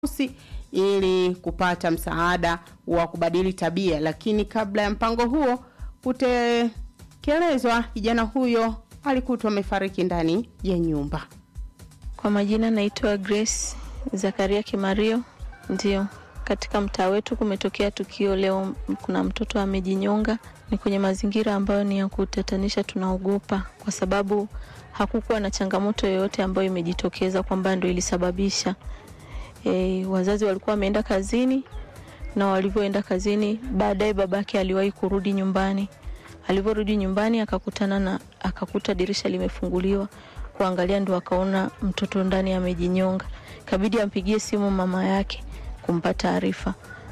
mahususi ili kupata msaada wa kubadili tabia, lakini kabla ya mpango huo kutekelezwa, kijana huyo alikutwa amefariki ndani ya nyumba. Kwa majina naitwa Grace Zakaria Kimario. Ndio, katika mtaa wetu kumetokea tukio leo, kuna mtoto amejinyonga. Ni kwenye mazingira ambayo ni ya kutatanisha, tunaogopa kwa sababu hakukuwa na changamoto yoyote ambayo imejitokeza kwamba ndio ilisababisha. E, wazazi walikuwa wameenda kazini na walivyoenda kazini, baadaye babake aliwahi kurudi nyumbani. Alivyorudi nyumbani akakutana na akakuta dirisha limefunguliwa, kuangalia ndo akaona mtoto ndani amejinyonga. Kabidi ampigie simu mama yake kumpa taarifa.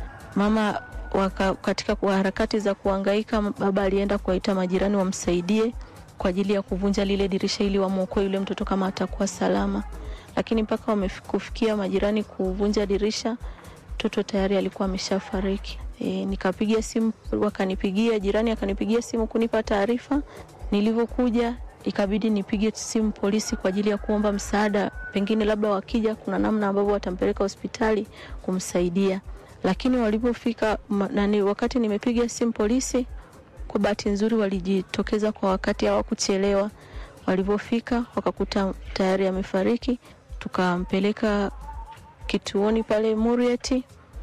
Mama waka, katika kwa harakati za kuhangaika, baba alienda kuwaita majirani wamsaidie kwa ajili ya kuvunja lile dirisha ili wamwokoe yule mtoto kama atakuwa salama, lakini mpaka wamekufikia majirani kuvunja dirisha, mtoto tayari alikuwa ameshafariki. E, nikapiga simu, wakanipigia jirani akanipigia simu kunipa taarifa. Nilivyokuja ikabidi nipige simu polisi kwa ajili ya kuomba msaada, pengine labda wakija kuna namna ambavyo watampeleka hospitali kumsaidia. Lakini walipofika nani, wakati nimepiga simu polisi, kwa bahati nzuri walijitokeza kwa wakati, hawakuchelewa. Walivyofika wakakuta tayari amefariki, tukampeleka kituoni pale Murieti,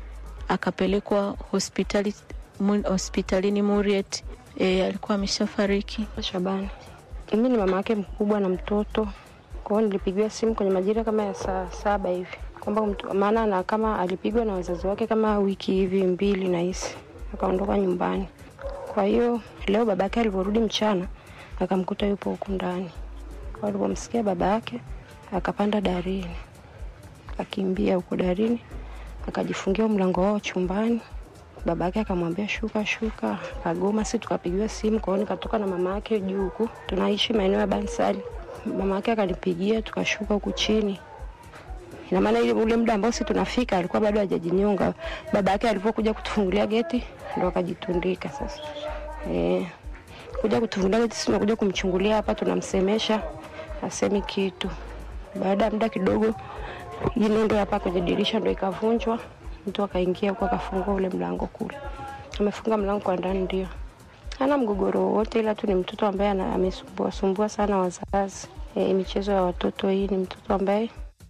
akapelekwa hospitali hospitalini Murieti. E, alikuwa ameshafariki. Shabani, mimi ni mama yake mkubwa na mtoto. Kwa hiyo nilipigiwa simu kwenye majira kama ya saa saba hivi kwamba maana na kama alipigwa na wazazi wake kama wiki hivi mbili na hisi akaondoka nyumbani. Kwa hiyo leo baba yake alivyorudi mchana akamkuta yupo huku ndani. Kwa alipomsikia baba yake akapanda darini, akakimbia huko darini, akajifungia mlango wao chumbani. Baba yake akamwambia shuka shuka, akagoma. Si tukapigiwa simu, kwa hiyo nikatoka na mama yake juu huku, tunaishi maeneo ya Bansali. Mama yake akanipigia, tukashuka huku chini. Ina maana ile ule muda ambao si tunafika alikuwa bado hajajinyonga. Baba yake alipokuja kutufungulia geti ndo akajitundika sasa. Eh, kuja kutufungulia geti, sisi tunakuja kumchungulia hapa, tunamsemesha asemi kitu. Baada ya muda kidogo, hii nondo hapa kwenye dirisha ndo ikavunjwa mtu akaingia huko akafungua ule mlango kule, amefunga mlango kwa ndani. Ndio hana mgogoro wowote, ila tu ni mtoto ambaye amesumbua sumbua sana wazazi. E, michezo ya watoto hii ni mtoto ambaye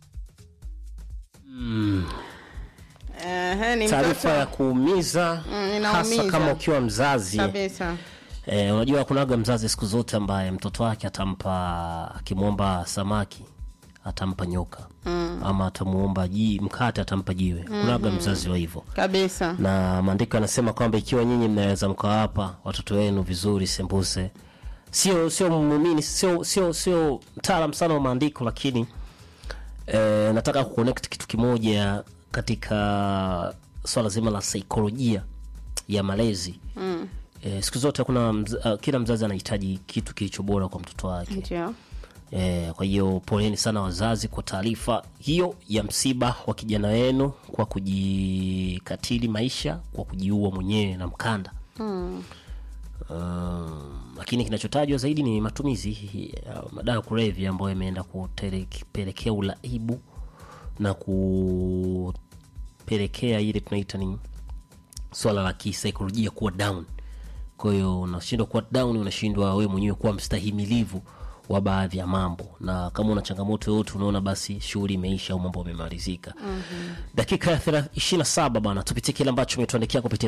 Mm. Ehe, ni Taarifa mtoto ya kuumiza Mm, hasa inaumiza. kama ukiwa mzazi kabisa. eh, unajua kunaga mzazi siku zote ambaye mtoto wake atampa akimwomba samaki atampa nyoka mm. ama atamuomba ji mkate atampa jiwe mm-hmm. kunaga mzazi wa hivyo kabisa na maandiko yanasema kwamba ikiwa nyinyi mnaweza mkawapa watoto wenu vizuri sembuse sio sio muumini sio sio sio mtaalam sana wa maandiko lakini eh, nataka kuconnect kitu kimoja katika swala zima la saikolojia ya malezi mm. eh, siku zote kuna mz, uh, kila mzazi anahitaji kitu kilicho bora kwa mtoto wake ndio Eh, kwa hiyo poleni sana wazazi kwa taarifa hiyo ya msiba wa kijana wenu kwa kujikatili maisha kwa kujiua mwenyewe na mkanda mm. um, lakini kinachotajwa zaidi ni matumizi ya madawa ya kulevya ambayo yameenda kupelekea ulaibu na kupelekea ile tunaita ni swala la kisaikolojia kuwa down kwa hiyo unashindwa kuwa down unashindwa wewe mwenyewe kuwa mstahimilivu wa baadhi ya mambo na kama una changamoto yoyote unaona basi shughuli imeisha au mambo yamemalizika mm-hmm. dakika ya thela- 27 bana tupitie kile ambacho umetuandikia kupitia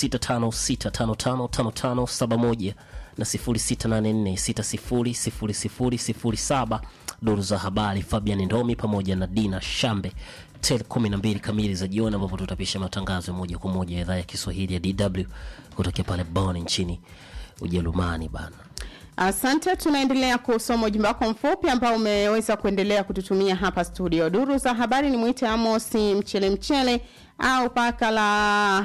0656555571 na 0684600007 duru za habari fabian ndomi pamoja na dina shambe tel 12 kamili za jioni ambapo tutapisha matangazo ya moja kwa moja ya idhaa ya kiswahili ya dw kutokea pale bon nchini ujerumani bana Asante, tunaendelea kusoma ujumbe wako mfupi ambao umeweza kuendelea kututumia hapa studio. Duru za habari ni mwite Amosi Mchele Mchele au paka la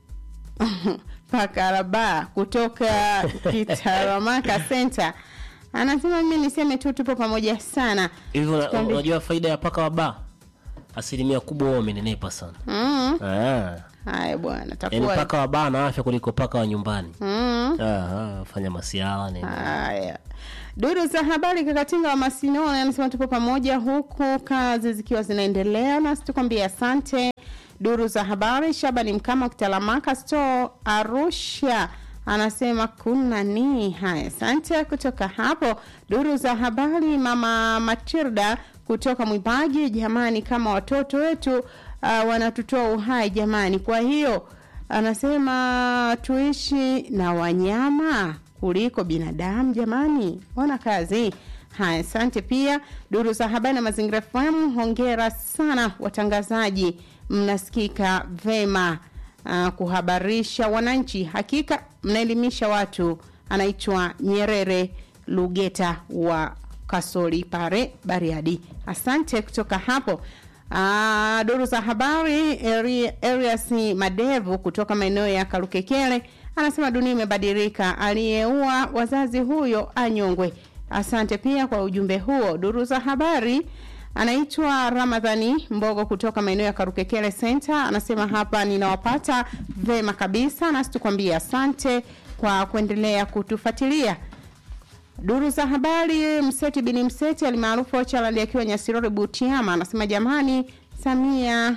paka la ba kutoka Kitaramaka Center. Anasema mimi niseme tu tupo pamoja sana. hivyo una- Tuambie. unajua faida ya paka wa baa asilimia kubwa wao wamenenepa sana Mm. Ah. Haya bwana, yaani takuwa paka wa baa na afya kuliko paka wa nyumbani mm. Aha, fanya masiala nini Haya, duru za habari Kakatinga wa Masinona anasema tupo pamoja huku kazi zikiwa zinaendelea, nasi tukwambie asante. duru za habari shabani mkama kitalamaka store arusha anasema kuna ni haya asante kutoka hapo duru za habari mama matilda kutoka mwibaji jamani kama watoto wetu uh, wanatutoa uhai jamani kwa hiyo anasema tuishi na wanyama kuliko binadamu jamani ona kazi haya asante pia duru za habari na mazingira fahamu hongera sana watangazaji mnasikika vema uh, kuhabarisha wananchi hakika mnaelimisha watu anaitwa nyerere lugeta wa kasoli pare bariadi asante kutoka hapo Uh, duru za habari Arias Madevu kutoka maeneo ya Karukekele anasema dunia imebadilika, aliyeua wazazi huyo anyongwe. Asante pia kwa ujumbe huo. Duru za habari anaitwa Ramadhani Mbogo kutoka maeneo ya Karukekele Center anasema hapa ninawapata vema kabisa, nasi tukwambia asante kwa kuendelea kutufuatilia. Duru za habari Mseti bin Mseti alimaarufu Ochalandi akiwa Nyasirori Butiama anasema jamani, Samia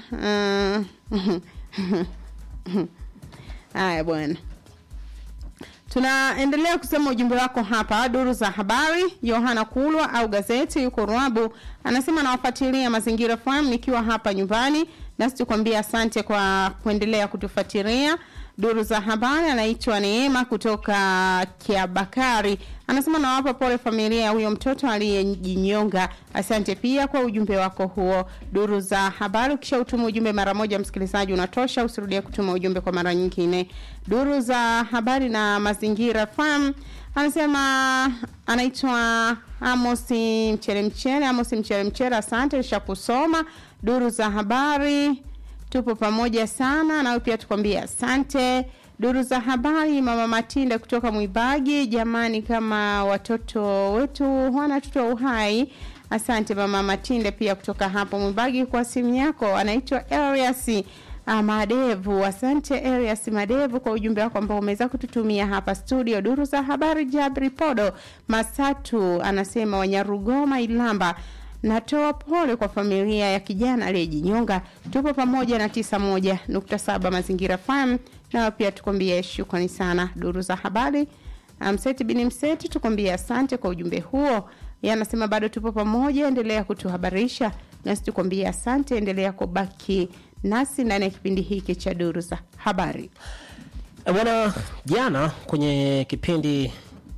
haya uh, bwana tunaendelea kusema ujumbe wako hapa duru za habari yohana kulwa au gazeti yuko rwabu anasema nawafuatilia mazingira fam nikiwa hapa nyumbani nasi tukwambia asante kwa kuendelea kutufuatilia duru za habari anaitwa neema kutoka kiabakari anasema nawapa pole familia ya huyo mtoto aliyejinyonga asante pia kwa ujumbe wako huo duru za habari ukisha utuma ujumbe mara moja msikilizaji unatosha usirudie kutuma ujumbe kwa mara nyingine duru za habari na mazingira fam anasema anaitwa amosi mchele mchele amosi mchele mchele asante nisha kusoma duru za habari tupo pamoja sana nawe pia tukwambia asante duru za habari mama matinda kutoka mwibagi jamani kama watoto wetu wanatutoa uhai asante mama matinda pia kutoka hapo mwibagi kwa simu yako anaitwa arias madevu asante arias madevu kwa ujumbe wako ambao umeweza kututumia hapa studio duru za habari jabri podo masatu anasema wanyarugoma ilamba natoa pole kwa familia ya kijana aliyejinyonga tupo pamoja na tisa moja nukta saba mazingira fam nao pia tukwambie shukrani sana duru za habari mseti bini mseti tukwambie asante kwa ujumbe huo ye anasema bado tupo pamoja endelea kutuhabarisha nasi tukwambie asante endelea kubaki nasi ndani ya kipindi hiki cha duru za habari E, bwana jana kwenye kipindi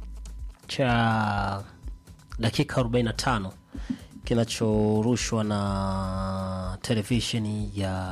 cha dakika 45 kinachorushwa na televisheni ya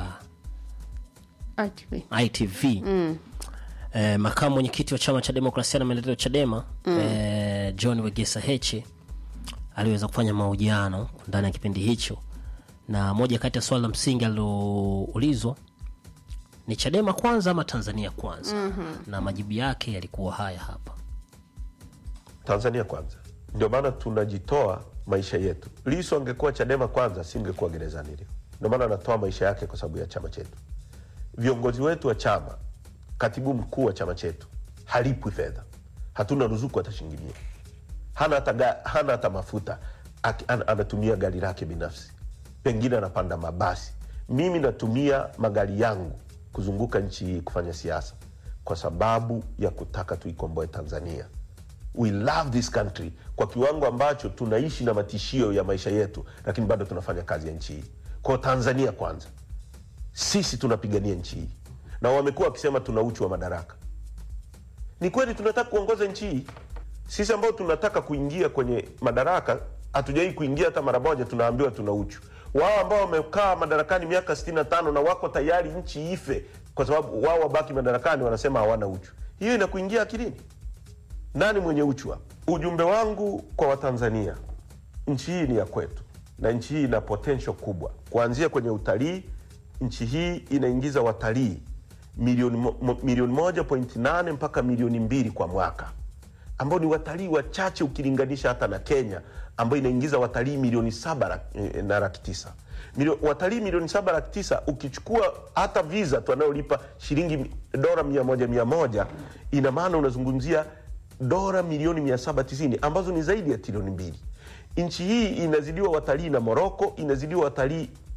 Atwe. itv mm. eh, makamu mwenyekiti wa chama cha demokrasia na maendeleo chadema mm. eh, john wegesa heche aliweza kufanya mahojiano ndani ya kipindi hicho na moja kati ya swala la msingi aliloulizwa ni chadema kwanza ama tanzania kwanza mm-hmm. na majibu yake yalikuwa haya hapa tanzania kwanza ndio maana tunajitoa maisha yetu lisu angekuwa chadema kwanza singekuwa gerezani leo ndio maana anatoa maisha yake kwa sababu ya chama chetu viongozi wetu wa chama katibu mkuu wa chama chetu halipwi fedha hatuna ruzuku hata shilingi mia hana hata, ga, hana hata mafuta Aki, an, anatumia gari lake binafsi pengine anapanda mabasi mimi natumia magari yangu kuzunguka nchi hii kufanya siasa kwa sababu ya kutaka tuikomboe tanzania we love this country kwa kiwango ambacho tunaishi na matishio ya maisha yetu lakini bado tunafanya kazi ya nchi hii kwao tanzania kwanza sisi tunapigania nchi hii na wamekuwa wakisema tuna uchu wa madaraka ni kweli tunataka kuongoza nchi hii sisi ambao tunataka kuingia kwenye madaraka hatujawai kuingia hata mara moja tunaambiwa tuna uchu wao ambao wamekaa madarakani miaka 65 na wako tayari nchi ife kwa sababu wao wabaki madarakani wanasema hawana uchu hiyo inakuingia akilini nani mwenye uchu hapa ujumbe wangu kwa watanzania nchi hii ni ya kwetu na nchi hii ina potential kubwa kuanzia kwenye utalii nchi hii inaingiza watalii milioni, mo, mo- milioni moja point nane mpaka milioni mbili kwa mwaka ambao ni watalii wachache ukilinganisha hata na kenya ambayo inaingiza watalii milioni saba laki- eh, na laki tisa Milio, watalii milioni saba laki tisa ukichukua hata visa tu anayolipa shilingi dola mia moja mia moja ina maana unazungumzia dola milioni mia saba tisini ambazo ni zaidi ya trilioni mbili nchi hii inazidiwa watalii na moroko inazidiwa watalii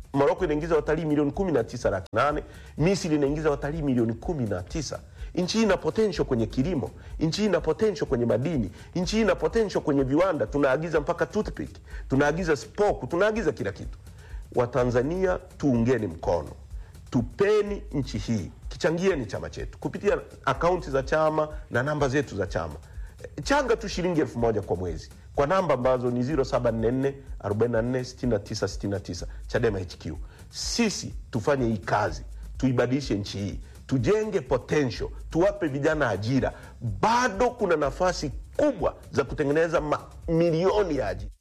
Moroko inaingiza watalii milioni kumi na tisa laki nane. Misri inaingiza watalii milioni kumi na tisa. Nchi hii ina potential kwenye kilimo, nchi hii ina potential kwenye madini, nchi hii ina potential kwenye viwanda. Tunaagiza mpaka toothpick, tunaagiza spoku, tunaagiza kila kitu. Watanzania tuungeni mkono, tupeni nchi hii, kichangieni chama chetu kupitia akaunti za chama na namba zetu za chama. Changa tu shilingi elfu moja kwa mwezi kwa namba ambazo ni 0744 44 69 69 Chadema HQ. Sisi tufanye hii kazi, tuibadilishe nchi hii, tujenge potential, tuwape vijana ajira. Bado kuna nafasi kubwa za kutengeneza mamilioni ya ajira.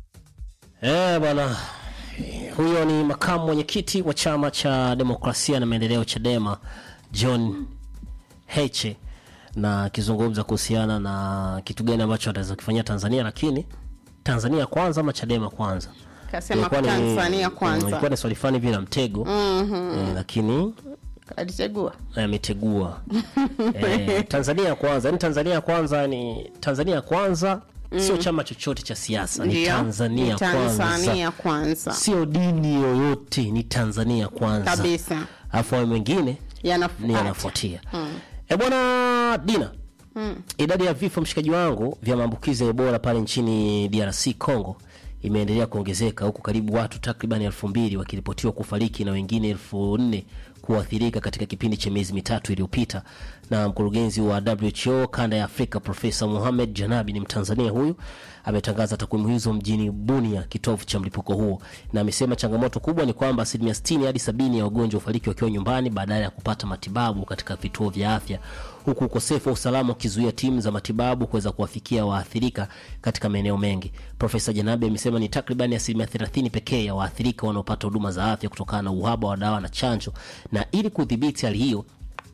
Eh, bwana huyo ni makamu mwenyekiti wa chama cha demokrasia na maendeleo Chadema John Heche na akizungumza kuhusiana na kitu gani ambacho ataweza kufanyia Tanzania, lakini Tanzania kwanza ama Chadema kwanza? Kasema Ilikuwa ni- Tanzania mm, kwanza. Ilikuwa ni swali fulani vile la mtego eh, lakini alichagua ametegua eh, Tanzania kwanza. Yani Tanzania kwanza ni Tanzania kwanza, sio chama chochote cha siasa, ni Ndio, Tanzania ni Tanzania kwanza, kwanza sio dini yoyote, ni Tanzania kwanza kabisa alafu hayo mengine ni yanafuata yanafuatia. E bwana Dina, idadi ya vifo mshikaji wangu vya maambukizi ya Ebola pale nchini DRC Congo imeendelea kuongezeka huku karibu watu takriban elfu mbili wakiripotiwa kufariki na wengine elfu nne kuathirika katika kipindi cha miezi mitatu iliyopita. Na mkurugenzi wa WHO kanda ya Afrika Profesa Mohamed Janabi, ni Mtanzania huyu, ametangaza takwimu hizo mjini Bunia, kitovu cha mlipuko huo, na amesema changamoto kubwa ni kwamba asilimia 60 hadi sabini ya wagonjwa hufariki wakiwa nyumbani badala ya kupata matibabu katika vituo vya afya, huku ukosefu wa usalama ukizuia timu za matibabu kuweza kuwafikia waathirika katika maeneo mengi. Profesa Janabi amesema ni takriban asilimia 30 pekee ya waathirika wanaopata huduma za afya kutokana na uhaba wa dawa na chanjo, na ili kudhibiti hali hiyo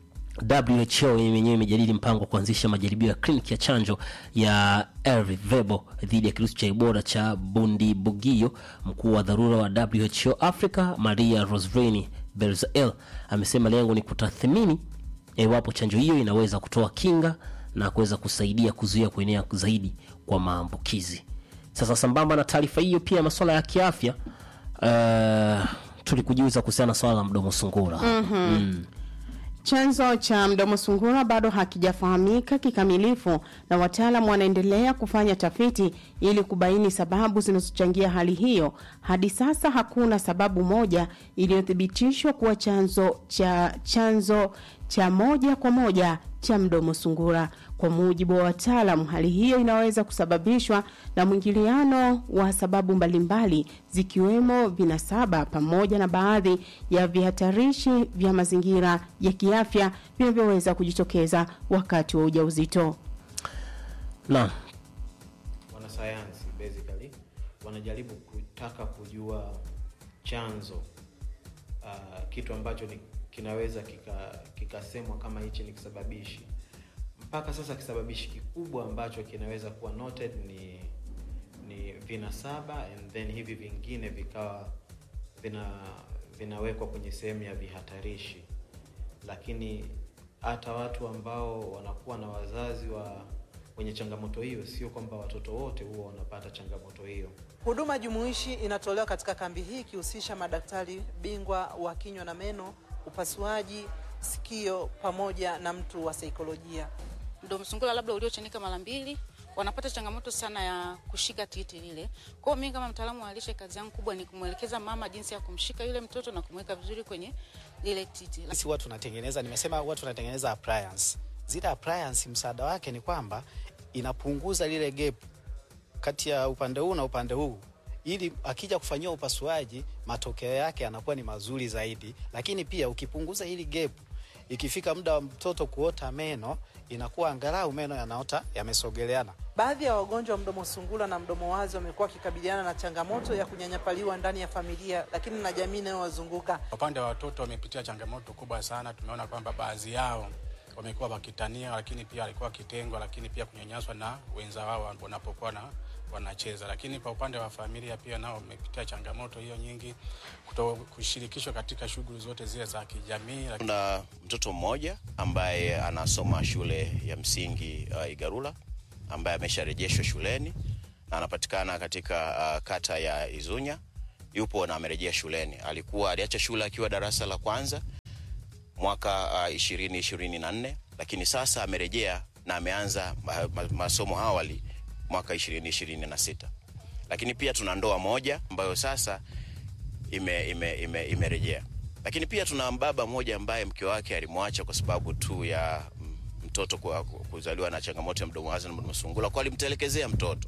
WHO yenyewe imejadili mpango wa kuanzisha majaribio ya kliniki ya chanjo ya Ervebo dhidi ya kirusi cha Ebola cha Bundibugyo. Mkuu wa dharura wa WHO Africa Maria Rosveni Berzael amesema lengo ni kutathmini iwapo chanjo hiyo inaweza kutoa kinga na kuweza kusaidia kuzuia kuenea zaidi kwa maambukizi. Sasa sambamba na taarifa hiyo, pia masuala ya kiafya uh, tulikujuza kuhusiana na swala la mdomo sungura mm. Chanzo cha mdomo sungura bado hakijafahamika kikamilifu na wataalamu wanaendelea kufanya tafiti ili kubaini sababu zinazochangia hali hiyo. Hadi sasa hakuna sababu moja iliyothibitishwa kuwa chanzo cha chanzo cha moja kwa moja cha mdomo sungura. Kwa mujibu wa wataalamu, hali hiyo inaweza kusababishwa na mwingiliano wa sababu mbalimbali zikiwemo vinasaba pamoja na baadhi ya vihatarishi vya mazingira ya kiafya vinavyoweza kujitokeza wakati wa ujauzito. Naam. wanasayansi basically wanajaribu kutaka kujua chanzo uh, kitu ambacho ni, kinaweza kika- kikasemwa kama hichi ni kisababishi mpaka sasa kisababishi kikubwa ambacho kinaweza kuwa noted ni ni vinasaba and then hivi vingine vikawa vina vinawekwa kwenye sehemu ya vihatarishi lakini hata watu ambao wanakuwa na wazazi wa wenye changamoto hiyo sio kwamba watoto wote huwa wanapata changamoto hiyo Huduma jumuishi inatolewa katika kambi hii ikihusisha madaktari bingwa wa kinywa na meno, upasuaji, sikio pamoja na mtu wa saikolojia. mdomo sungura labda uliochanika mara mbili wanapata changamoto sana ya kushika titi lile. Kwa hiyo mimi kama mtaalamu wa lishe, kazi yangu kubwa ni kumwelekeza mama jinsi ya kumshika yule mtoto na kumweka vizuri kwenye lile titi. sisi huwa tunatengeneza nimesema huwa tunatengeneza appliance zile appliance msaada wake ni kwamba inapunguza lile gap kati ya upande huu na upande huu ili akija kufanyiwa upasuaji matokeo yake yanakuwa ni mazuri zaidi lakini pia ukipunguza hili gap ikifika muda wa mtoto kuota meno inakuwa angalau meno yanaota yamesogeleana Baadhi ya wagonjwa wa mdomo sungura na mdomo wazi wamekuwa wakikabiliana na changamoto ya kunyanyapaliwa ndani ya familia, lakini na jamii inayowazunguka. Kwa upande wa watoto wamepitia changamoto kubwa sana. Tumeona kwamba baadhi yao wamekuwa wakitania, lakini pia walikuwa wakitengwa, lakini pia kunyanyaswa na wenza wao wanapokuwa na wanacheza. Lakini kwa upande wa familia pia nao wamepitia changamoto hiyo nyingi, kuto kushirikishwa katika shughuli zote zile za kijamii. Kuna mtoto mmoja ambaye anasoma shule ya msingi uh, Igarula ambaye amesharejeshwa shuleni na anapatikana katika uh, kata ya Izunya yupo na amerejea shuleni. Alikuwa aliacha shule akiwa darasa la kwanza mwaka ishirini ishirini na nne lakini sasa amerejea na ameanza ma, ma, masomo awali mwaka ishirini ishirini na sita lakini pia tuna ndoa moja ambayo sasa imerejea ime, ime, imerejea. lakini pia tuna baba mmoja ambaye mke wake alimwacha kwa sababu tu ya mm, mtoto kwa, kuzaliwa na changamoto ya mdomo wazi na mdomo sungula kwa alimtelekezea mtoto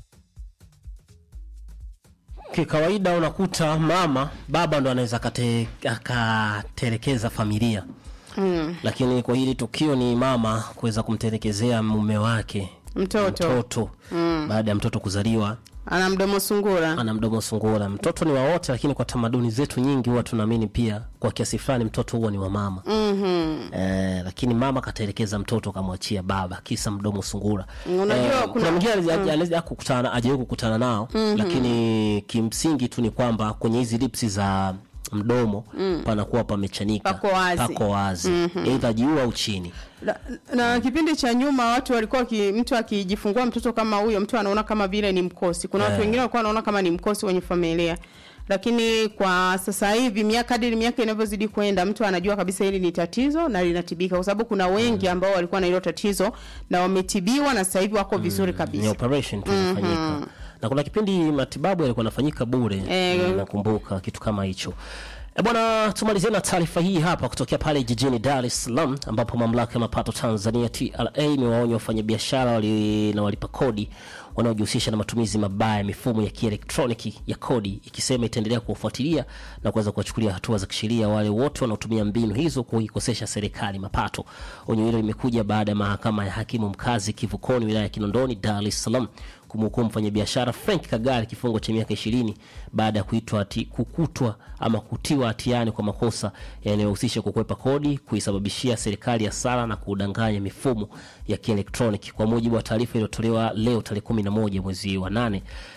kikawaida unakuta mama baba ndo anaweza akate- akatelekeza familia mm. lakini kwa hili tukio ni mama kuweza kumtelekezea mume wake Mtoto. mtoto Mm. baada ya mtoto kuzaliwa ana mdomo sungura ana mdomo sungura mtoto ni wa wote lakini kwa tamaduni zetu nyingi huwa tunaamini pia kwa kiasi fulani mtoto huwa ni wa mama mm-hmm. Eh, lakini mama katelekeza mtoto kamwachia baba kisa mdomo sungura Unajua eh, kuna- kuna mwingine mm. anaweza kukutana ajawahi kukutana nao Mhm. lakini kimsingi tu ni kwamba kwenye hizi lipsi za mdomo Mm. panakuwa pamechanika Pako wazi. pako wazi Mhm. eidha juu au chini na, na kipindi cha nyuma watu walikuwa ki, mtu akijifungua mtoto kama huyo mtu anaona kama vile ni mkosi kuna watu Eh. wengine walikuwa wanaona kama ni mkosi kwenye familia lakini kwa sasa hivi miaka kadiri miaka inavyozidi kwenda mtu anajua kabisa hili ni tatizo na linatibika kwa sababu kuna wengi ambao walikuwa na hilo tatizo na wametibiwa na sasa hivi wako vizuri ni kabisa operation tu Mhm. inafanyika na kuna kipindi matibabu yalikuwa yanafanyika bure Eh, Mm, nakumbuka kitu kama hicho E bwana, tumalizie na taarifa hii hapa kutokea pale jijini Dar es Salaam ambapo mamlaka ya mapato Tanzania TRA imewaonya wafanyabiashara wali, na walipa kodi wanaojihusisha na matumizi mabaya ya mifumo ya kielektroniki ya kodi, ikisema itaendelea kuwafuatilia na kuweza kuwachukulia hatua za kisheria wale wote wanaotumia mbinu hizo kuikosesha serikali mapato. Onyo hilo limekuja baada ya mahakama ya hakimu mkazi Kivukoni, wilaya ya Kinondoni, Dar es Salaam kumhukumu mfanyabiashara Frank Kagari kifungo cha miaka ishirini baada ya kuitwa hati, kukutwa ama kutiwa hatiani kwa makosa yanayohusisha kukwepa kodi, kuisababishia serikali hasara na kudanganya mifumo ya kielektroniki. Kwa mujibu wa taarifa iliyotolewa leo tarehe 11 mwezi wa 8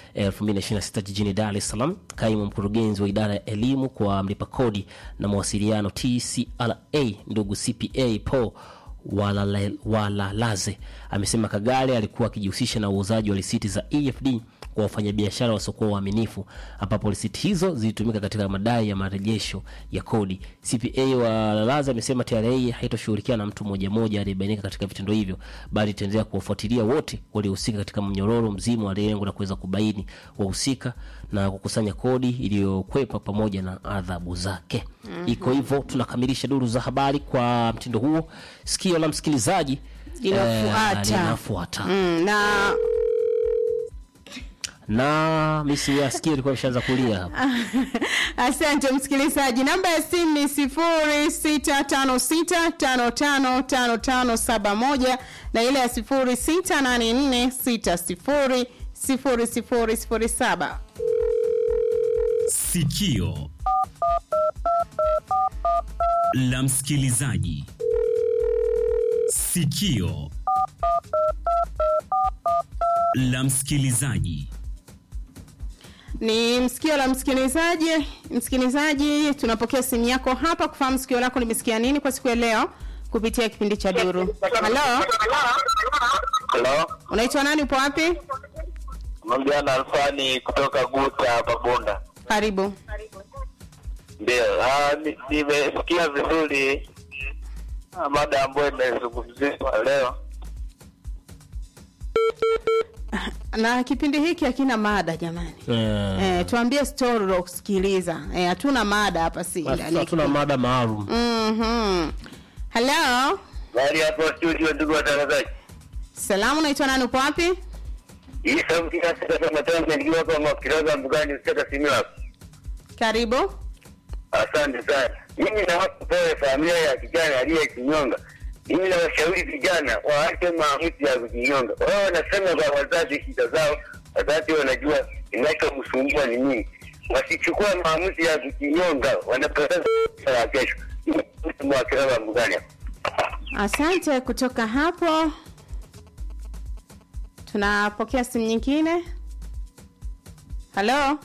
2026 jijini Dar es Salaam, kaimu mkurugenzi wa idara ya elimu kwa mlipa kodi na mawasiliano TCRA ndugu CPA Paul Walale- walalaze amesema kagare alikuwa akijihusisha na uuzaji wa risiti za efd kwa wafanyabiashara wasiokuwa waaminifu ambapo risiti hizo zilitumika katika madai ya marejesho ya kodi cpa walalaze amesema tra haitoshughulikia na mtu mmoja mmoja aliyebainika katika vitendo hivyo bali itaendelea kuwafuatilia wote waliohusika katika mnyororo mzima wa lengo la kuweza kubaini wahusika na kukusanya kodi iliyokwepa pamoja na adhabu zake Mhm. iko hivyo tunakamilisha duru za habari kwa mtindo huo sikio la msikilizaji Linafuata. eh, linafuata mm, na na misi ya sikio ilikuwa imeshaanza kulia hapa asante msikilizaji namba ya simu ni sifuri sita tano sita tano tano tano tano saba moja na ile ya sifuri sita nane nne sita sifuri sifuri sifuri sifuri saba Sikio la msikilizaji. Sikio la msikilizaji. ni msikio la msikilizaji msikilizaji tunapokea simu yako hapa kufahamu sikio lako limesikia nini kwa siku ya leo kupitia kipindi cha duru halo Halo, unaitwa nani upo wapi Mjana Alfani kutoka Guta hapa Bunda. karibu Ndio, ah, ni- nimesikia vizuri ah, mada ambayo imezungumziwa leo. na kipindi hiki hakina mada jamani Eh, eh, tuambie story la kusikiliza eh, hatuna mada hapa si ndani ya hatuna kipindi. mada maalum Mhm. Hello. Bali hapo studio, ndugu watangazaji, Salamu, naitwa nani? Upo wapi? hii sauti ya sasa kama Tanzania nikiwa hapa Mwakiroga Mbugani Usaka Simiyu hapa. Karibu. Asante sana. Mimi nawapa pole familia ya kijana aliyekinyonga. Mimi nawashauri vijana waache maamuzi ya kujinyonga. Wao wanasema kwa wazazi shida zao, wazazi wanajua kinachomsumbua ni nini. Wasichukua maamuzi ya kujinyonga, wanapoteza maisha ya kesho. Mwakiroga Mbugani hapa. Asante. Kutoka hapo tunapokea simu nyingine. Halo,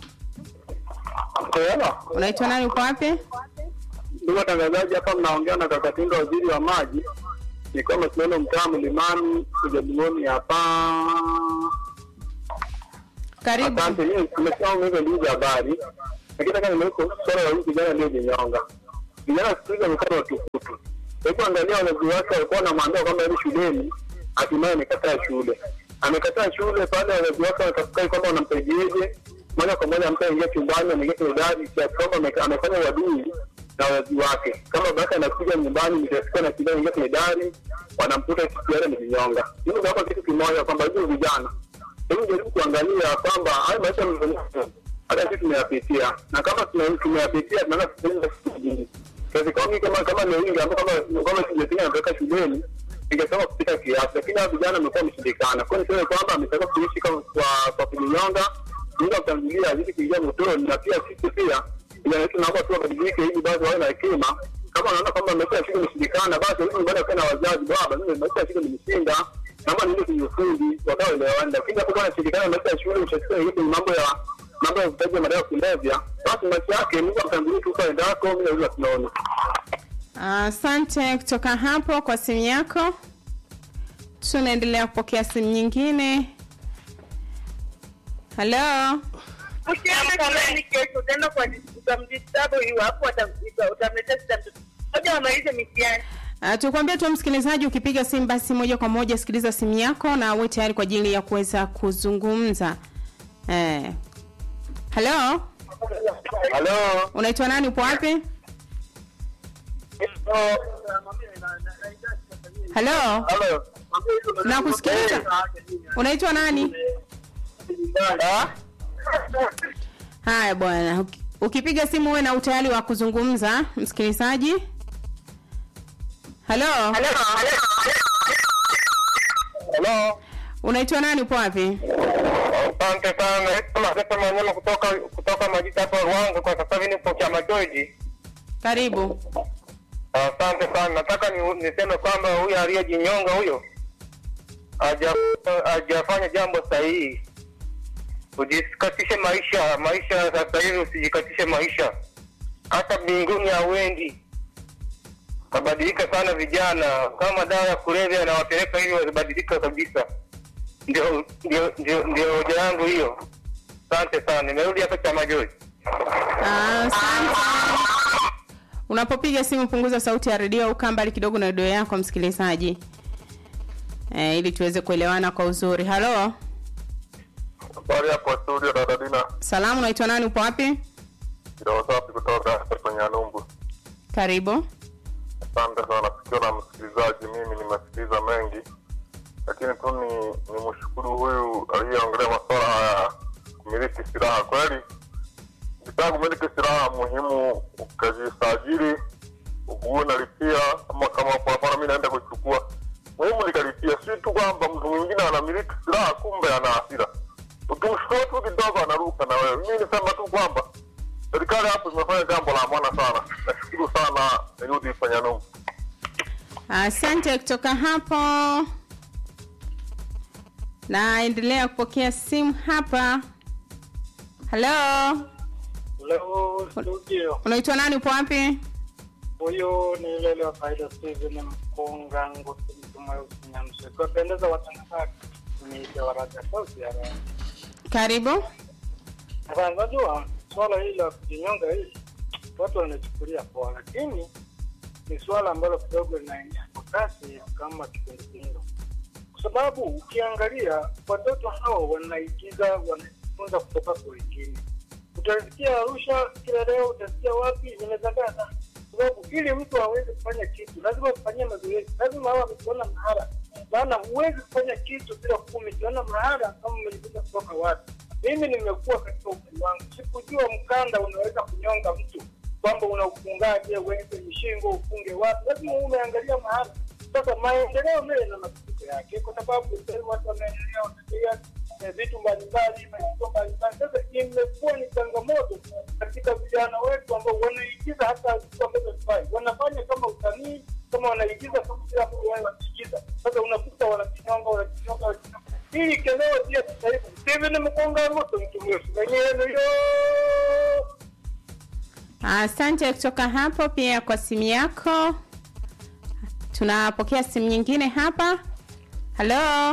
unaitwa nani? Upo wapi? Ndugu watangazaji, hapa mnaongea na Kakatinga, waziri wa maji. Ni kama tunaona mtaa Mlimani Ujabungoni hapa. Karibu. Asante, mimi nimesema hizo ndugu za habari. lakini kama nimeweka swala la huyu kijana aliyejinyonga. Vijana siku hizi wamekuwa watukutu. Hebu angalia wazazi wake walikuwa wanamwambia kwamba hivi shuleni, hatimaye amekataa shule. Amekataa shule pale wazazi wake wanatafakari kwamba wanampaijeje, moja kwa moja ampe ingia chumbani, ameingia kwenye dari, kiasi kwamba ame- amefanya uadui na wazazi wake. Kama baba yake anakuja nyumbani, mtasikia na kijana ingia kwenye dari, wanamkuta siku yale amejinyonga. Mimi naomba kitu kimoja kwamba hivi vijana hebu jaribu kuangalia kwamba haya maisha mlionayo hata sisi tumeyapitia, na kama tuna- tumeyapitia tunaweza kutengeneza kitu kingine. Kiasi kama mimi kama kama Newinga ambao kama kama sijapiga napeleka shuleni ningesema kupita kiasi, lakini hao vijana wamekuwa wameshindikana. Kwa hiyo niseme kwamba ametaka kuishi kama kwa kwa kujinyonga, Mungu amtangulia azidi kuingia motoni, na pia sisi pia vijana wetu naomba tu wabadilike, ili basi wawe na hekima. Kama wanaona kwamba maisha ya shule imeshindikana, basi warudi nyumbani wakae na wazazi, baba, mimi maisha ya shule nimeshinda naomba niende kwenye ufundi wakaoelewana, lakini hapo bwana shirikana maisha ya shule ushasikia hiyo kwenye mambo ya mambo ya uvutaji wa madawa ya kulevya, basi maisha yake Mungu amtangulie tu kaenda yako, mimi naweza tunaona. Asante kutoka hapo kwa simu yako. Tunaendelea kupokea simu nyingine. Halo, Ukienda shuleni kesho utaenda kwa utamdistabu iwapo utamletea shida mtoto. Ngoja wamalize mitihani. uh, tukwambia tu msikilizaji, ukipiga simu basi moja kwa moja sikiliza simu yako na uwe tayari kwa ajili ya kuweza kuzungumza. Eh. Halo, Halo. unaitwa nani? Upo wapi? Halo, Halo. nakusikiliza. Unaitwa nani? Haya bwana, uki- ukipiga simu uwe na utayari wa kuzungumza, msikilizaji. Halo, Halo. unaitwa nani? Upo wapi? Asante sana. Kama sasa manyama kutoka kutoka majita hapa Ruanga kwa sasa hivi nipo chama George. Karibu. Asante sana. Nataka ni, niseme kwamba huyu aliyejinyonga huyo haja- hajafanya jambo sahihi. Ujisikatishe maisha, maisha sasa hivi usijikatishe maisha, hata mbinguni hauendi. Kabadilika sana vijana, kama dawa ya kulevya inawapeleka hivi wasibadilika kabisa. Ndio ndio ndio ndio hoja yangu hiyo. Asante sana, nimerudi hapa chama George. Asante. Unapopiga simu punguza sauti ya redio au kaa mbali kidogo na redio yako msikilizaji, eh, ili tuweze kuelewana kwa uzuri. Halo, Habari hapo studio dada Dina. salamu, unaitwa nani? Upo wapi? Kidogo safi kutoka kwenye Anumbu. Karibu. Asante sana sikio na msikilizaji, mimi nimesikiliza mengi, lakini tu ni ni mshukuru huyu aliyeongelea masuala haya kumiliki silaha. Kweli ukitaka kumiliki silaha muhimu ukajisajili, ukuwe nalipia, ama kama kwa mfano mi naenda kuchukua, muhimu nikalipia, si tu kwamba mtu mwingine anamiliki silaha kumbe ana hasira, ukimshukua tu kidogo anaruka na wewe. Mi nisema tu kwamba serikali hapo imefanya jambo la maana sana. Nashukuru sana, nirudi fanya Numbu. Asante kutoka hapo. Naendelea kupokea simu hapa. Halo, Leo studio unaitwa nani? Upo wapi? huyu ni Lele wa Faida Steven Mkonga Ngusi mtu mweusi Nyamse. Kuwapendeza watangazaji ni Jawaraja Sauti ya Raha. Karibu. Sasa unajua swala hili la kujinyonga hili watu wanachukulia poa, lakini ni swala ambalo kidogo linaendea kwa kasi kama kipindupindu, kwa sababu ukiangalia watoto hao wanaigiza, wanajifunza kutoka kwa wengine. Utasikia Arusha kila leo, utasikia wapi, inazagaa sana kwa sababu ili mtu aweze kufanya kitu lazima kufanyia mazoezi, lazima awe amekiona mahara, maana huwezi kufanya kitu bila kuwa umekiona mahara kama umejifunza kutoka wapi. Mimi nimekuwa katika umri wangu, sikujua mkanda unaweza kunyonga mtu kwamba unaufungaje, uweke mshingo, ufunge wapi, lazima uwe umeangalia mahali. Sasa maendeleo mbele na mapitiko yake, kwa sababu sasa hivi watu wameendelea, wanaendelea eh, vitu mbalimbali, maendeleo mbalimbali. Sasa imekuwa ni changamoto katika vijana wetu ambao wanaigiza hata vitu ambavyo vifai, wanafanya kama usanii, kama wanaigiza kama vile ambavyo wao wanaigiza. Sasa unakuta wanajinyonga, wanajinyonga, wanajinyonga. Hii keleo pia sasa hivi Steven Mkonga moto mtu mrefu mwenyewe yo Asante kutoka hapo pia kwa simu yako. Tunapokea simu nyingine hapa. Halo,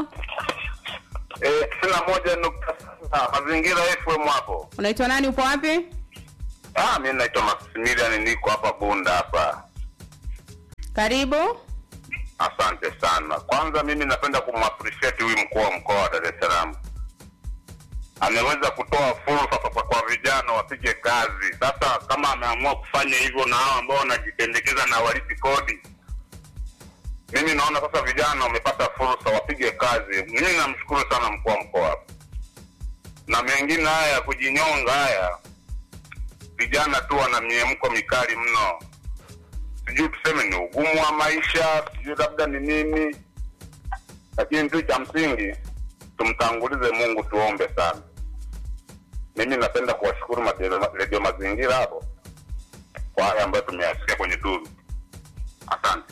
Eh, tisini na moja nukta saba mazingira FM hapo. unaitwa nani? Upo wapi? Ah, mi naitwa Maximilian, niko hapa Bunda hapa. Karibu. Asante sana. Kwanza mimi napenda kumappreciate huyu mkuu wa mkoa wa Dar es Salaam, ameweza kutoa fursa sasa kwa vijana wapige kazi. Sasa kama ameamua kufanya hivyo na hao ambao wanajipendekeza na walipi kodi, mimi naona sasa vijana wamepata fursa, wapige kazi. Mimi namshukuru sana mkuu wa mkoa, na mengine haya ya kujinyonga haya, vijana tu wana miemko mikali mno sijui tuseme ni ugumu wa maisha, sijui labda ni nini, lakini tu cha msingi tumtangulize Mungu, tuombe sana. Mimi napenda kuwashukuru madero- redio mazingira hapo kwa haya ambayo tumeyasikia kwenye duru. Asante.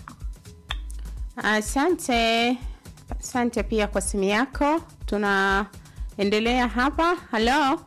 Asante, asante pia kwa simu yako. Tunaendelea hapa. Halo,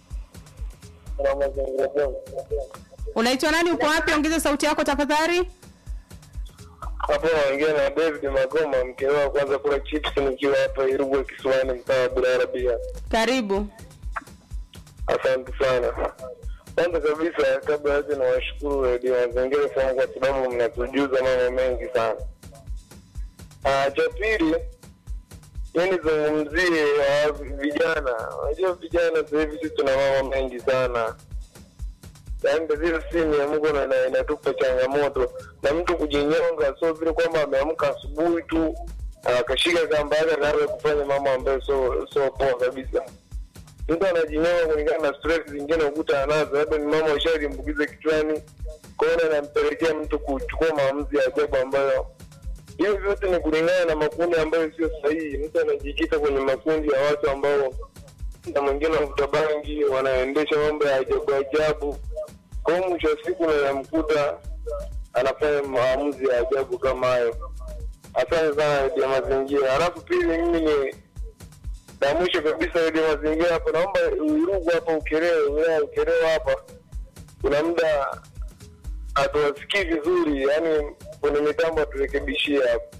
unaitwa nani? Uko wapi? Ongeza sauti yako tafadhali. hapo naongea na David Magoma, mkewe wa kwanza kula chips nikiwa hapa Irugwe Kisiwani, mtaa wa Bulaya. Karibu. Asante sana. Kwanza kabisa, kabla yote nawashukuru redio Mazingira sana kwa sababu mnatujuza mambo mengi sana. Ah, cha pili mi nizungumzie ah, vijana. Unajua vijana sasa hivi sisi tuna mambo mengi sana yaani tatizo si miamko na ina- inatupa changamoto na mtu kujinyonga, sio vile kwamba ameamka asubuhi tu akashika kamba yake akaanza kufanya mambo ambayo sio sio poa kabisa. Mtu anajinyonga kulingana na stress zingine ukuta anazo, labda ni mama ushalimbukiza kichwani, kwaona inampelekea mtu kuchukua maamuzi ya ajabu ambayo hiyo vyote ni kulingana na makundi ambayo sio sahihi. Mtu anajikita kwenye makundi ya watu ambao na mwingine wavuta bangi, wanaendesha mambo ya ajabu ajabu. Kwa hiyo mwisho wa siku unamkuta anafanya maamuzi ya ajabu kama hayo. Asante sana redio mazingira. Halafu pili, mimi ni na mwisho kabisa redio mazingira hapa, naomba Urugu hapa Ukerewe, wilaya ya Ukerewe hapa, kuna muda hatuwasikii vizuri, yaani kwenye mitambo aturekebishie hapo.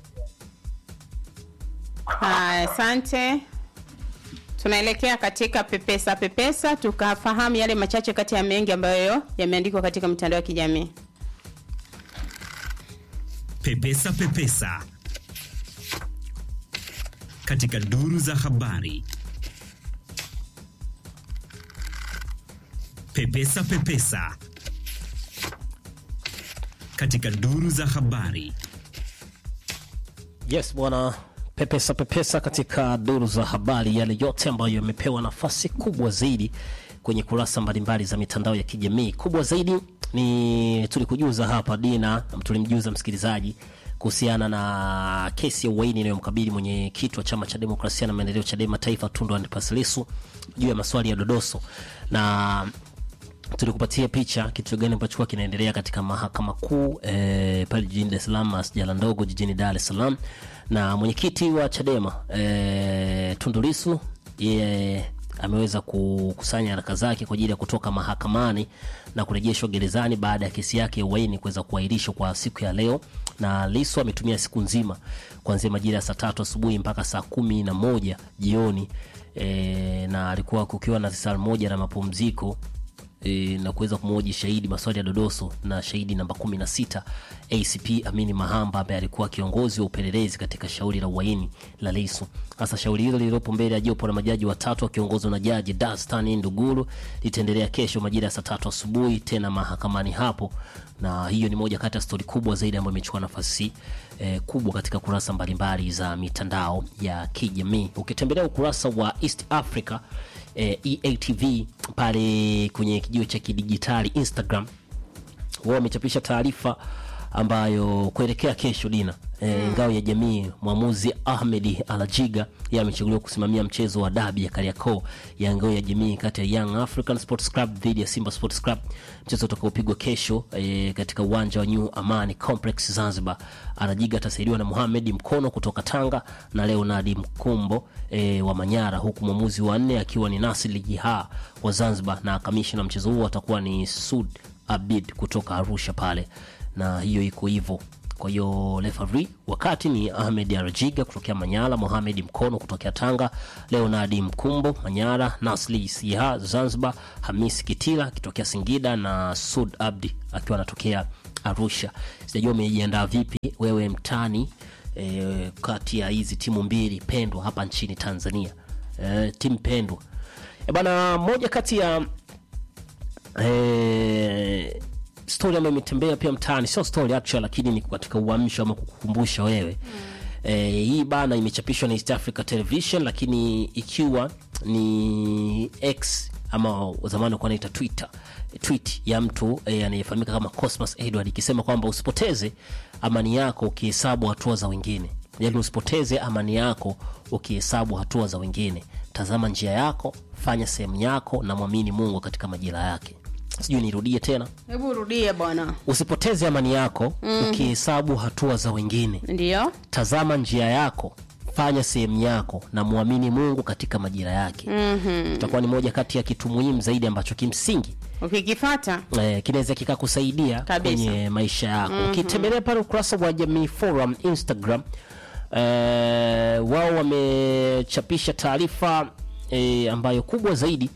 Haya, asante. Tunaelekea katika pepesa pepesa, tukafahamu yale machache kati ya mengi ambayo yameandikwa katika mitandao ya kijamii. Pepesa Pepesa katika duru za habari. Pepesa Pepesa katika duru za habari. Yes bwana, pepesa pepesa katika duru za habari, yale yote ambayo yamepewa nafasi kubwa zaidi kwenye kurasa mbalimbali za mitandao ya kijamii. Kubwa zaidi ni tulikujuza hapa Dina, tulimjuza msikilizaji kuhusiana na kesi ya uhaini inayomkabili mwenyekiti wa chama cha demokrasia na maendeleo Chadema Taifa Tundu Antipas Lissu juu ya maswali ya dodoso na tulikupatia picha kitu gani ambacho kuwa kinaendelea katika mahakama kuu e, pale jijini Dar es Salaam, masjala ndogo jijini Dar es Salaam, na mwenyekiti wa Chadema e, Tundu Lissu yeye ameweza kukusanya haraka zake kwa ajili ya kutoka mahakamani na kurejeshwa gerezani baada ya kesi yake ya uhaini kuweza kuahirishwa kwa siku ya leo, na Lissu ametumia siku nzima kuanzia majira ya saa tatu asubuhi mpaka saa kumi na moja jioni e, na alikuwa kukiwa na saa moja na mapumziko e, na kuweza kumhoji shahidi maswali ya dodoso na shahidi namba 16 ACP Amini Mahamba ambaye alikuwa kiongozi wa upelelezi katika shauri la uhaini la Lissu. Hasa shauri hilo lililopo mbele ya jopo la majaji watatu wakiongozwa na jaji Dastan Nduguru litaendelea kesho majira ya saa tatu asubuhi tena mahakamani hapo, na hiyo ni moja kati ya stori kubwa zaidi ambayo imechukua nafasi eh, kubwa katika kurasa mbalimbali za mitandao ya kijamii. Ukitembelea ukurasa wa East Africa eh, EATV pale kwenye kijiwe cha kidijitali Instagram, wao wamechapisha taarifa ambayo kuelekea kesho dina e, ngao ya jamii mwamuzi Ahmed Alajiga yeye amechaguliwa kusimamia mchezo wa dabi ya Kariakoo ya ngao ya jamii kati ya Young African Sports Club dhidi ya Simba Sports Club, mchezo utakaopigwa kesho e, katika uwanja wa New Amani Complex Zanzibar. Alajiga atasaidiwa na Mohamed Mkono kutoka Tanga na Leonard Mkumbo e, wa Manyara, huku mwamuzi wa nne akiwa ni Nasir Jiha wa Zanzibar, na kamishna mchezo huo atakuwa ni Sud Abid kutoka Arusha pale na hiyo iko hivyo kwa hiyo referee wakati ni ahmed arajiga kutokea manyara mohamed mkono kutokea tanga leonardi mkumbo manyara nasli siha zanzibar hamis kitila akitokea singida na sud abdi akiwa anatokea arusha sijajua umejiandaa vipi wewe mtani e, kati ya hizi timu mbili pendwa hapa nchini tanzania e, timu pendwa e bana moja kati ya e, story ambayo imetembea pia mtaani sio story actual lakini ni katika uamsho ama kukukumbusha wewe mm. e, hii bana imechapishwa na east africa television lakini ikiwa ni x ama zamani walikuwa naita twitter tweet ya mtu e, anayefahamika kama cosmas edward ikisema kwamba usipoteze amani yako ukihesabu hatua za wengine yaani usipoteze amani yako ukihesabu hatua za wengine tazama njia yako fanya sehemu yako na mwamini mungu katika majira yake sijui nirudie tena hebu rudie bwana usipoteze amani yako Mhm. ukihesabu hatua za wengine ndio tazama njia yako fanya sehemu yako na mwamini mungu katika majira yake Mhm. itakuwa ni moja kati ya kitu muhimu zaidi ambacho kimsingi ukikifata eh, kinaweza kikakusaidia Kabisa. kwenye maisha yako Mhm. ukitembelea pale ukurasa wa jamii forum instagram eh, wao wamechapisha taarifa eh, ambayo kubwa zaidi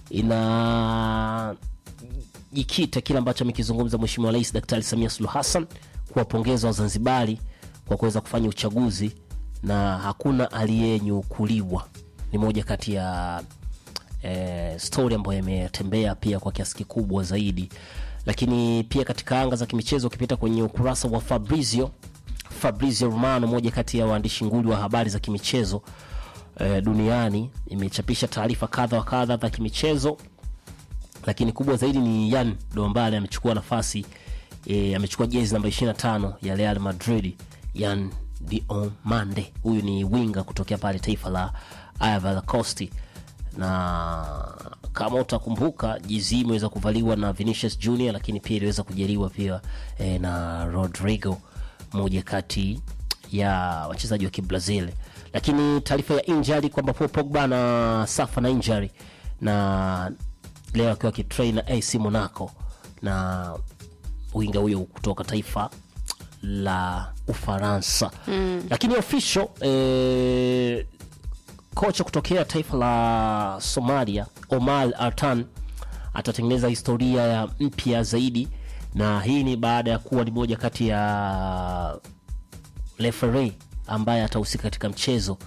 ina jikita kile ambacho amekizungumza mweshimiwa rais daktari samia suluhu hassan kuwapongeza wazanzibari kwa kuweza kufanya uchaguzi na hakuna aliyenyukuliwa ni moja kati ya eh, story ambayo imetembea pia kwa kiasi kikubwa zaidi lakini pia katika anga za kimichezo ukipita kwenye ukurasa wa fabrizio fabrizio romano moja kati ya waandishi nguli wa habari za kimichezo eh, duniani imechapisha taarifa kadha wa kadha za kimichezo lakini kubwa zaidi ni yan dombale amechukua nafasi e, amechukua jezi namba 25 ya real madrid yan diomande huyu ni winga kutokea pale taifa la ivory coast na kama utakumbuka jezi hii imeweza kuvaliwa na vinicius junior lakini pia iliweza kujaliwa pia e, na rodrigo moja kati ya wachezaji wa kibrazil lakini taarifa ya injury kwamba Paul pogba na safa na injury na leo akiwa akitrain na ac monaco na winga huyo kutoka taifa la ufaransa Mm. lakini official eh, kocha kutokea taifa la somalia omar artan atatengeneza historia ya mpya zaidi na hii ni baada ya kuwa ni moja kati ya referee ambaye atahusika katika mchezo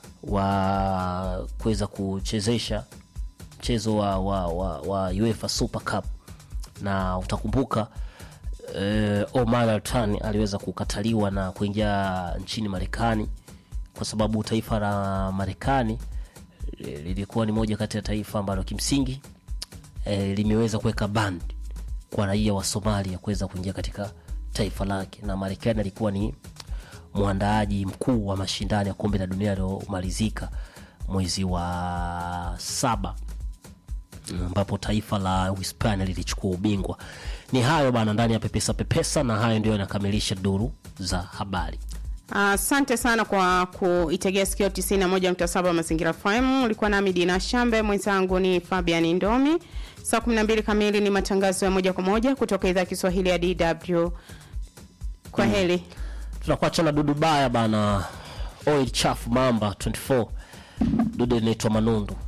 wa kuweza kuchezesha mchezo wa, wa, wa, wa UEFA Super Cup na utakumbuka eh, Omar Altan aliweza kukataliwa na kuingia nchini Marekani kwa sababu taifa la Marekani eh, lilikuwa ni moja kati ya taifa ambalo kimsingi eh, limeweza kuweka band kwa raia wa Somalia kuweza kuingia katika taifa lake, na Marekani alikuwa ni mwandaaji mkuu wa mashindano ya kombe la dunia yaliyomalizika mwezi wa saba ambapo taifa la Uhispania lilichukua ubingwa. Ni hayo bana ndani ya Pepesa Pepesa, na hayo ndio yanakamilisha duru za habari. asante sana kwa kuitegea sikio 91.7 mazingira fm ulikuwa nami dina shambe mwenzangu ni fabian ndomi saa 12 kamili ni matangazo ya moja kwa moja kutoka idhaa ya kiswahili ya dw kwa heli Tunakuacha na dudu baya bana, oil chafu mamba 24 dudu linaitwa Manundu.